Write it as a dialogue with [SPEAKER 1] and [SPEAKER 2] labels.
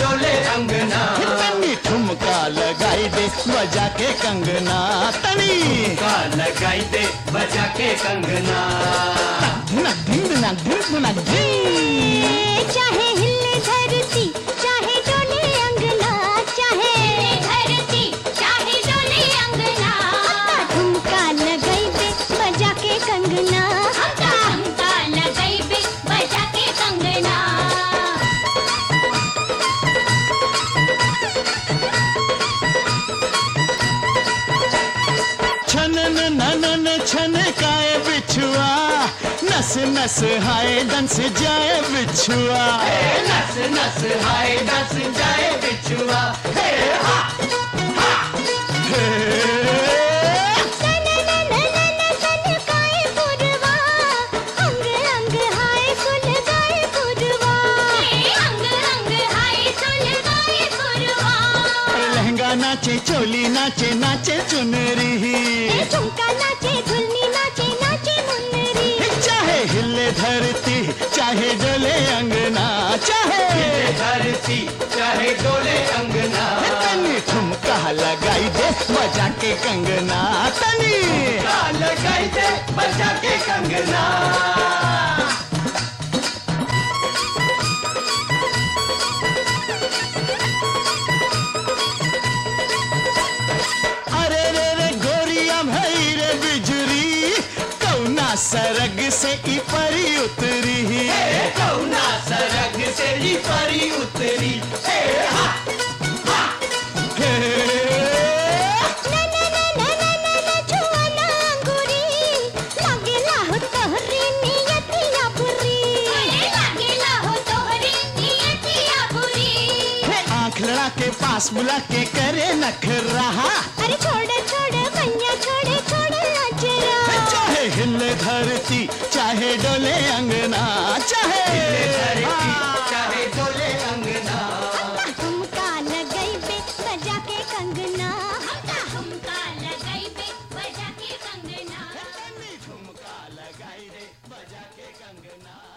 [SPEAKER 1] डोले अंगना
[SPEAKER 2] तनी ठुमका लगाई दे बजा के कंगना तनी
[SPEAKER 1] का लगाई दे बजा के कंगना
[SPEAKER 2] धुनक धिन धुनक धिन धुनक धिन
[SPEAKER 3] चाहे हिले धरती चाहे डोले अंगना चाहे धरती चाहे डोले अंगना ठुमका लगाई बे बजा के कंगना ठुमका लगाई बे बजा के कंगना
[SPEAKER 2] छनन ननन छन काए बिछुआ नस नस हाय डंस जाए बिछुआ
[SPEAKER 1] नस नस हाय नस जाए बिछुआ हे हा
[SPEAKER 2] हे।
[SPEAKER 3] सन नन नन सन काए पुरवा अंग अंग हाय सुन गाए पुरवा अंग अंग हाय सुन गाए पुरवा
[SPEAKER 2] लहंगा नाचे चोली नाचे नाचे चुनरी
[SPEAKER 3] ए झुमका नाचे झुलनी नाचे नाचे मुन्नरी
[SPEAKER 2] चाहे हिले धरती चाहे डोले अंगना चाहे
[SPEAKER 1] धरती चाहे डोले अंगना
[SPEAKER 2] तनी ठुमका लगाई दे बजा के कंगना तनी
[SPEAKER 1] का लगाई दे बजा के कंगना
[SPEAKER 2] अरे रे रे गोरिया भई रे बिजुरी कौना सरग से ई परी उतरी
[SPEAKER 1] हे कौना सरग से ही परी उतरी हे हा
[SPEAKER 2] हे।
[SPEAKER 3] नन नन नन नन छुअना अंगूरी लागेला हो तोहरी नियतिया बुरी लागेला हो तोहरी नियतिया बुरी
[SPEAKER 2] हे आंख लड़ा के पास बुला के करे नख रहा
[SPEAKER 3] अरे छोड़ छोड़ भैया छोड़े छोड़ अजरा
[SPEAKER 2] चाहे हिले धरती चाहे डोले अंगना चाहे
[SPEAKER 1] धरती चाहे डोले अंगना
[SPEAKER 3] हमका लगई बे बजा के कंगना हमका हमका लगई बे बजा के कंगना
[SPEAKER 2] ठुमका लगाई दे बजा के कंगना